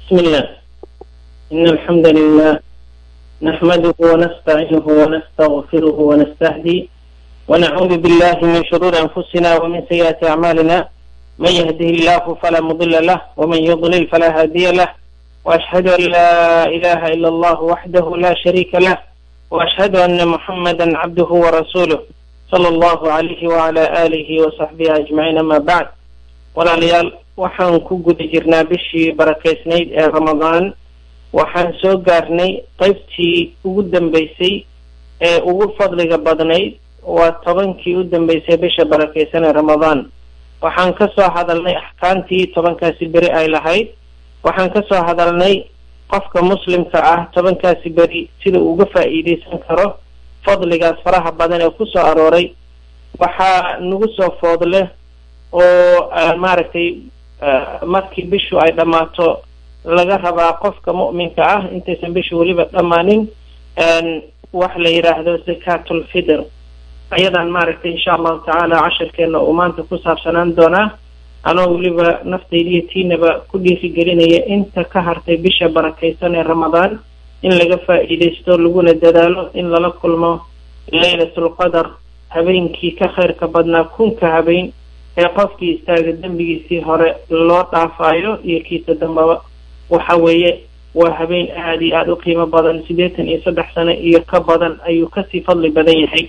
بسم الله إن الحمد لله نحمده ونستعينه ونستغفره ونستهدي ونعوذ بالله من شرور أنفسنا ومن سيئات أعمالنا من يهده الله فلا مضل له ومن يضلل فلا هادي له وأشهد أن لا إله إلا الله وحده لا شريك له وأشهد أن محمدا عبده ورسوله صلى الله عليه وعلى آله وصحبه أجمعين أما بعد walaalayaal waxaan ku guda jirnaa bishii barakaysnayd ee ramadaan waxaan soo gaarnay qaybtii ugu dambeysay ee ugu fadliga badnayd waa tobankii u dambeysay bisha barakaysan ee ramadaan waxaan ka soo hadalnay axkaamtii tobankaasi beri ay lahayd waxaan ka soo hadalnay qofka muslimka ah tobankaasi beri sida uu uga faa'iideysan karo fadligaas faraha badan ee kusoo arooray waxaa nagu soo foodleh oo maaragtay markii bishu ay dhammaato laga rabaa qofka mu'minka ah intaysan bishu weliba dhammaanin wax la yidhaahdo zakatulfitr ayadaan maaragtay insha allahu tacaala cashirkeena uu maanta ku saabsanaan doonaa anoo weliba naftaydiiyo tiinaba ku dhiirigelinaya inta ka hartay bisha barakaysan ee ramadaan in laga faa'iidaysto laguna dadaalo in lala kulmo laylatulqadar habeenkii ka khayrka badnaa kunka habeen ee qofkii istaaga dembigiisii hore loo dhaafaayo iyo kiisa dambaba waxa weeye waa habeen aada iyo aada u qiimo badan siddeetan iyo saddex sano iyo ka badan ayuu kasii fadli badan yahay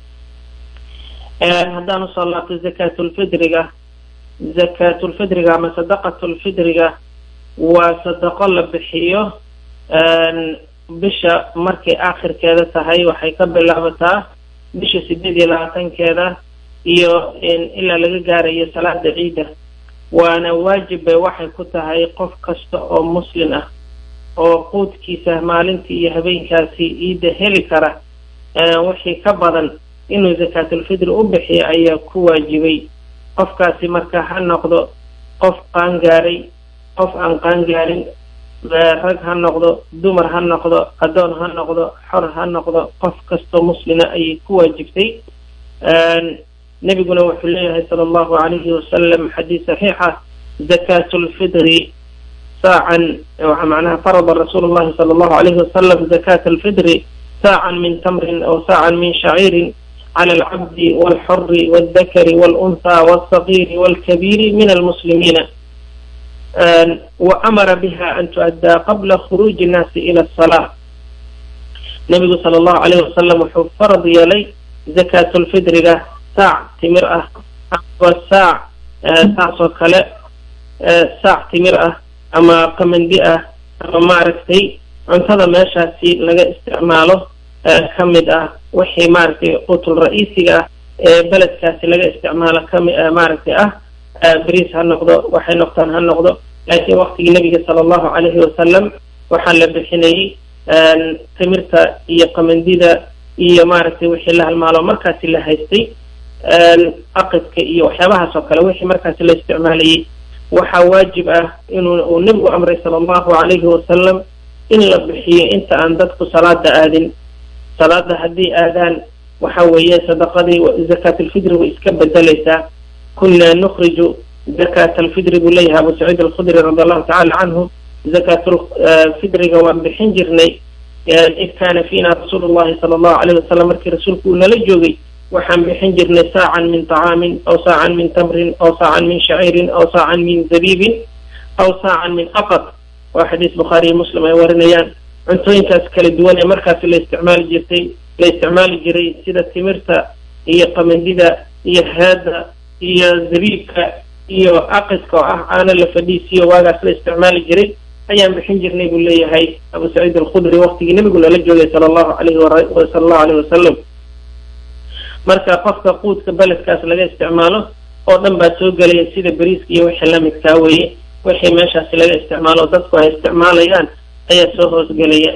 haddaan usoo laabto zakaatulfidriga zakaatulfidriga ama sadaqatulfidriga waa sadaqo la bixiyo bisha markay aakhirkeeda tahay waxay ka bilaabataa bisha sideed iyo labaatankeeda iyo ilaa laga gaarayo salaada ciida waana waajib bay waxay ku tahay qof kasta oo muslim ah oo quudkiisa maalintii iyo habeenkaasi ciidda heli kara wixii ka badan inuu zakaatulfitri u bixiyo ayaa ku waajibay qofkaasi marka ha noqdo qof qaangaaray qof aan qaangaarin rag ha noqdo dumar ha noqdo addoon ha noqdo xor ha noqdo qof kastoo muslima ayay ku waajibtay nabiguna wuxuu leeyahay sala allahu calayhi wasalam xadiis saxiixa zakaatu lfidri saacan macnaha farada rasuulu llahi sala allahu calayhi wasalam zakaata alfidri saacan min tamrin aw saacan min shaciirin cala alcabdi walxuri waldakari walunhaa walsagiiri walkabiiri min almuslimiina wa amara biha an tu'addaa qabla khuruuji innaasi ila asalaa nabigu sala allahu calayhi wasalam wuxuu farad yeelay zakaatulfidriga saac timir ah ama saac saasoo kale saac timir ah ama qamandi ah ama maaragtay cuntada meeshaasi laga isticmaalo ka mid ah wixii maaragtay qutul ra-iisiga ah ee beledkaasi laga isticmaalo kami maaragtay ah beriis ha noqdo waxay noqtaan ha noqdo laakiin waktigii nabiga sala allahu calayhi wasalam waxaa la bixinayay timirta iyo qamandida iyo maaragtay wixii la halmaalo markaasi la haystay aqidka iyo waxyaabahaas oo kale wixii markaasi la isticmaalayay waxaa waajib ah inuu uu nebigu amray sala allahu calayhi wasalam in la bixiyo inta aan dadku salaada aadin salaada haddii aadaan waxa weeye sadaqadii zakaatulfidri way iska bedelaysaa kunaa nukhriju zakaata alfidri buu leeyahay abu saciid alkhudri radi allahu tacala canhu zakaatulfidriga waan bixin jirnay id kaana fiina rasuulu llahi sala allahu calayhi wasalam markii rasuulku uu nala joogay waxaan bixin jirnay saacan min طacaamin aw saacan min tamrin aw saacan min shaciirin aw saacan min zabiibin aw saacan min aqad waa xadiis bukhaariyo muslim ay warinayaan cuntooyinkaas kala duwan ee markaasi la isticmaali jirtay la isticmaali jiray sida timirta iyo qamandida iyo heeda iyo zabiibka iyo aqidka oo ah caano la fadhiisiyo waagaas la isticmaali jiray ayaan bixin jirnay buu leeyahay abu saciid alkhudri waktigii nebigu nala joogay sala allahu alayhi sala allahu alayhi wasalam marka qofka quudka beledkaas laga isticmaalo oo dhan baa soo gelaya sida beriiska iyo wixii lamidkaa weeye wixii meeshaasi laga isticmaalo oo dadku ay isticmaalayaan ayaa soo hoosgelaya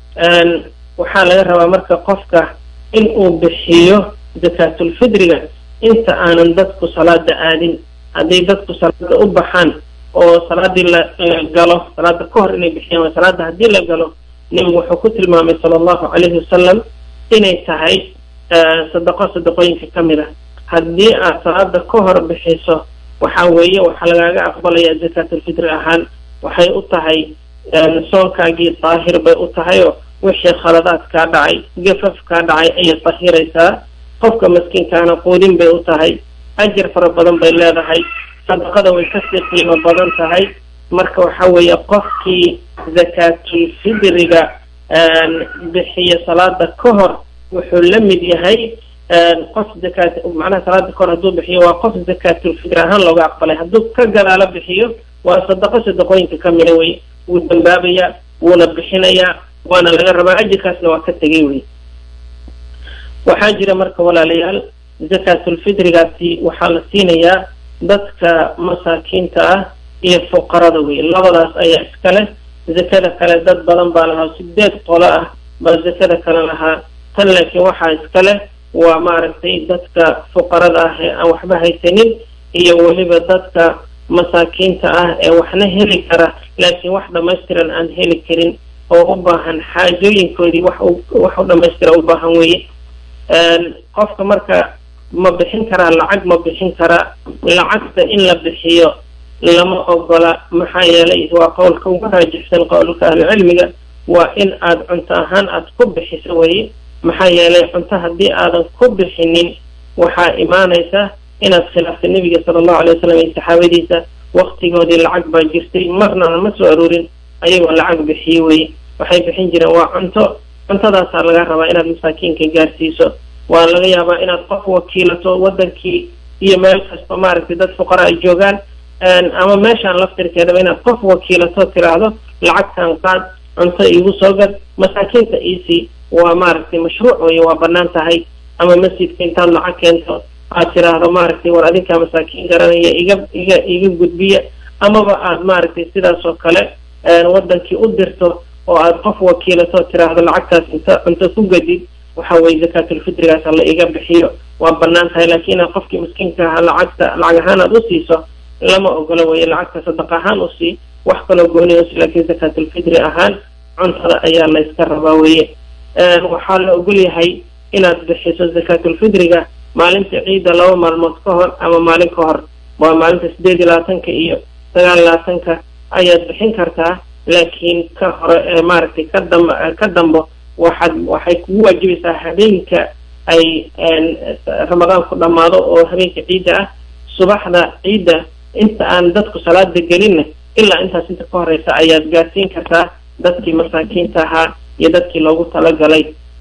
waxaa laga rabaa marka qofka in uu bixiyo zakaatulfidriga inta aanan dadku salaada aadin hadday dadku salaada u baxaan oo salaadii la galo salaada ka hor inay bixiyaan waa salaada haddii la galo nebigu wuxuu ku tilmaamay sala allahu calayhi wasalam inay tahay sadaqo sadaqooyinka ka mid ah haddii aad salaada ka hor bixiso waxa weeye waxaa lagaaga aqbalayaa zakaatulfitri ahaan waxay u tahay soonkaagii daahir bay u tahay oo wixii khaladaad kaa dhacay gafaf kaa dhacay ayay dahiraysaa qofka maskiinkaana quudin bay u tahay ajir fara badan bay leedahay sadaqada way kasii qiimo badan tahay marka waxa weeye qofkii zakaatulfidriga bixiya salaada ka hor wuxuu la mid yahay qof zakaat macnaha salaada kahor hadduu bixiyo waa qof zakaatulfidri ahaan looga aqbalay hadduu ka gadaalo bixiyo waa sadaqo sadaqooyinka ka mida wey wuu dambaabayaa wuuna bixinayaa waana laga rabaa ajirkaasna waa ka tegay wey waxaa jira marka walaalayaal zakaatulfidrigaasi waxaa la siinayaa dadka masaakiinta ah iyo fuqarada wey labadaas ayaa iska leh zakada kale dad badan baa lahaa sideed qolo ah baa zakada kale lahaa tan laakiin waxaa iska leh waa maaragtay dadka fuqarada ah ee aan waxba haysanin iyo weliba dadka masaakiinta ah ee waxna heli kara laakiin wax dhamaystiran aan heli karin oo u baahan xaajooyinkoodii wax wax u dhamaystira u baahan weeye qofka marka ma bixin karaa lacag ma bixin karaa lacagta in la bixiyo lama ogola maxaa yeelay waa qowlka ugu raajixsan qowlka ahlucilmiga waa in aada cunto ahaan aada ku bixiso weye maxaa yeelay cunto haddii aadan ku bixinin waxaa imaanaysa inaad khilaaftay nebiga sala allahu alay wasalam iyo saxaabadiisa waktigoodii lacag baa jirtay marnana ma soo aroorin ayagoo lacag bixiye weye waxay bixin jireen waa cunto cuntadaasaa laga rabaa inaad masaakiinka gaarsiiso waa laga yaabaa inaad qof wakiilato wadankii iyo meel kasta maaragtay dad fuqara ay joogaan ama meeshaan laftirkeedaba inaad qof wakiilato tiraahdo lacagtan qaad cunto iigu soo gad masaakiinta iisii waa maaragtay mashruuc weye waa banaan tahay ama masjidka intaad lacag keento aad tiraahdo maaragtay war adinkaa masaakiin garanaya iga iga iga gudbiya amaba aad maaragtay sidaas oo kale wadankii u dirto oo aad qof wakiilato tiraahdo lacagtaas inta cunto ku gadid waxa weye zakaatulfitrigaas hala iga bixiyo waa banaan tahay laakiin inaad qofkii miskiinka ahaa lacagta lacag ahaan aad usiiso lama ogolo weye lacagta sadaq ahaan usii wax kaloo gooni usi laakiin zakaatulfitri ahaan cuntada ayaa la yska rabaa weye waxaa la ogol yahay inaad bixiso zakaatulfitriga maalinta ciidda laba maalmood ka hor ama maalin ka hor waa maalinta sideed iyo labaatanka iyo sagaal iyo labaatanka ayaad bixin kartaa laakiin ka hore maaragtay ka dam ka dambo waxaad waxay kugu waajibaysaa habeenka ay ramadaan ku dhammaado oo habeenka ciidda ah subaxda ciidda inta aan dadku salaada gelinna ilaa intaas inta ka horeysa ayaad gaarsiin kartaa dadkii masaakiinta ahaa iyo dadkii loogu talagalay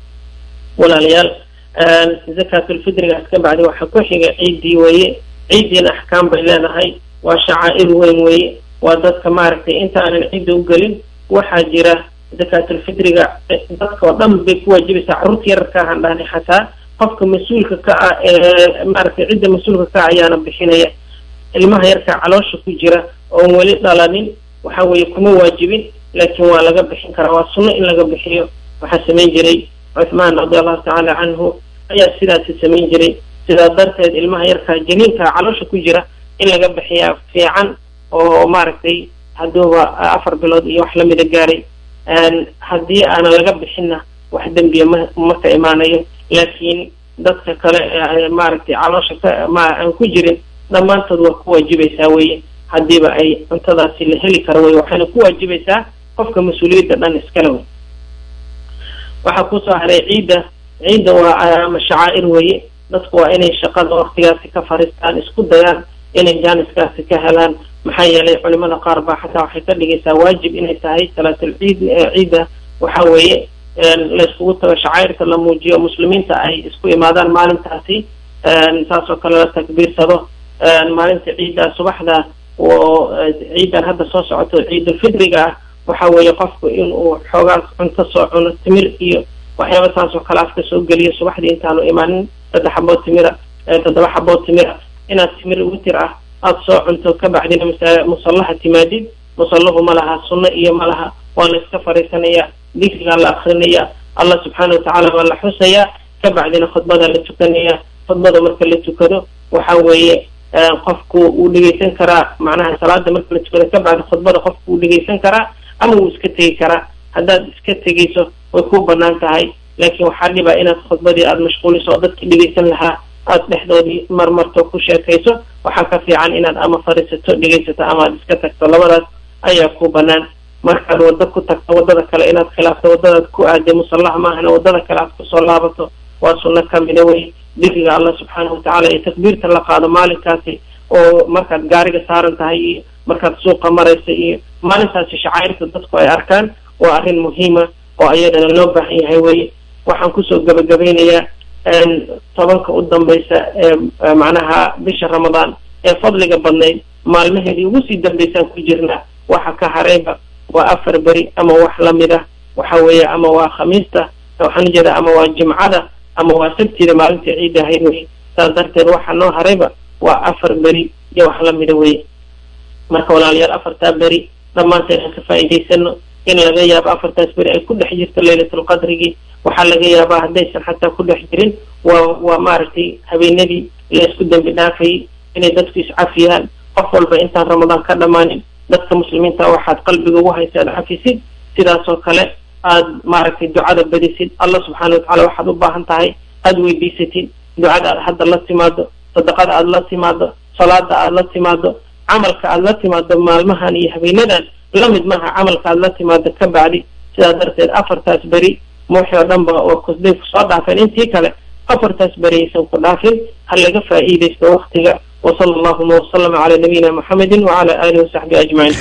walaalayaal zakaatulfitrigaas ka bacdi waxaa ku xiga ciiddii weeye ciiddiina axkaam bay leedahay waa shacaa'ir weyn weeye waa dadka maaragtay inta aanan ciidda u gelin waxaa jira zakaatulfitriga dadka oo dhan bay ku waajibaysaa carruurta yararka ahaan dhahnay xataa qofka mas-uulka ka ah ee maaragtay cidda mas-uulka ka ah ayaana bixinaya ilmaha yarka caloosha ku jira oon weli dhalanin waxa weeye kuma waajibin laakiin waa laga bixin karaa waa sunno in laga bixiyo waxaa samayn jiray cuthmaan radi allahu tacaala canhu ayaa sidaasi samayn jiray sidaa darteed ilmaha yarkaa janiinka caloosha ku jira in laga bixiyaa fiican oo maaragtay hadduuba afar bilood iyo wax lamida gaaray haddii aana laga bixinna wax dembiya ma ma ka imaanayo laakiin dadka kale maaragtay caloosha ka ma aan ku jirin dhammaantood waa ku waajibaysaa weye haddiiba ay cuntadaasi la heli karo wey waxayna ku waajibaysaa qofka mas-uuliyadda dhan iskale wey waxaa kusoo haray ciidda ciidda waa ama shacaa'ir weeye dadku waa inay shaqada waktigaasi ka fariistaan isku dayaan inay jaaniskaasi ka helaan maxaa yeelay culimada qaar baa xataa waxay ka dhigaysaa waajib inay tahay salaatul ciid ciidda waxa weeye layskugu tago shacairka la muujiyo muslimiinta ay isku imaadaan maalintaasi saas oo kale la takbiirsado maalinta ciidda subaxda oo ciidan hadda soo socoto ciidulfitriga ah waxa weeye qofku inuu xoogaas cunto soo cuno timir iyo waxyaaba saas oo kale afka soo geliyo subaxdii intaanu imaanin saddex xabood timira toddoba xabood timira inaad timir witir ah aada soo cunto ka bacdina masa musallaha timaadid musallahu ma laha sunno iyo ma laha waa la iska fariisanayaa dikrigaa la akrinaya allah subxaana watacaala waa la xusayaa ka bacdina khudbada la tukanaya khudbada marka la tukado waxa weeye qofku wuu dhegeysan karaa macnaha salaada marka la tukado ka bacdi khudbada qofku wuu dhegeysan karaa ama wuu iska tegi karaa haddaad iska tegeyso way ku banaan tahay laakiin waxaa dhibaa inaad khudbadii aada mashquuliso oo dadkii dhegeysan lahaa aada dhexdoodii marmarto ku sheekayso waxaa ka fiican inaad ama fariisato dhegeysato ama aad iska tagto labadaas ayaa ku banaan markaad waddo ku tagto waddada kale inaad khilaafto waddadaad ku aaday musallaha maahana waddada kale aad kusoo laabato waa sunno kamida wey dikriga allah subxaanahu watacaala iyo takbiirta la qaado maalinkaasi oo markaad gaariga saaran tahay iyo markaad suuqa maraysa iyo maalintaasi shacairta dadku ay arkaan waa arrin muhiima oo ayadana loo baahan yahay weye waxaan kusoo gabagabeynayaa tobanka u dambaysa ee macnaha bisha ramadaan ee fadliga badnayd maalmaheedii ugu sii dambaysaan ku jirnaa waxa ka harayba waa afar beri ama wax lamid ah waxa weeye ama waa khamiista waxaan ujeeda ama waa jimcada ama waa sabtida maalintii ciid ahayd wey saas darteed waxa noo harayba waa afar beri iyo wax lamida weye marka walaalayaal afartaa beri dhammaanteen aan ka faa'iidaysano in laga yaabo afartaas beri ay ku dhex jirto laylatulqadrigii waxaa laga yaabaa haddaysan xataa ku dhex jirin waa waa maaragtay habeenadii la isku dembi dhaafayay inay dadku iscafiyaan qof walba intaan ramadaan ka dhammaanin dadka muslimiinta waxaad qalbiga ugu haysa ad cafisid sidaasoo kale aad maaragtay ducada badisid allah subxaana watacaala waxaad u baahan tahay aada weydiisatid ducada aad hadda la timaado sadaqada aada la timaado salaada aada la timaado camalka aada la timaado maalmahan iyo habeenadan lamid maaha camalka aada la timaado ka bacdi sidaa darteed afartaas beri muuxii oo dhan ba oo kusday kusoo dhaafeen intii kale afartaas beri aysan ku dhaafin ha laga faa'iidaysto waktiga وصلى اللهم وسلم على نبينا محمد وعلى آله وصحبه أجمعين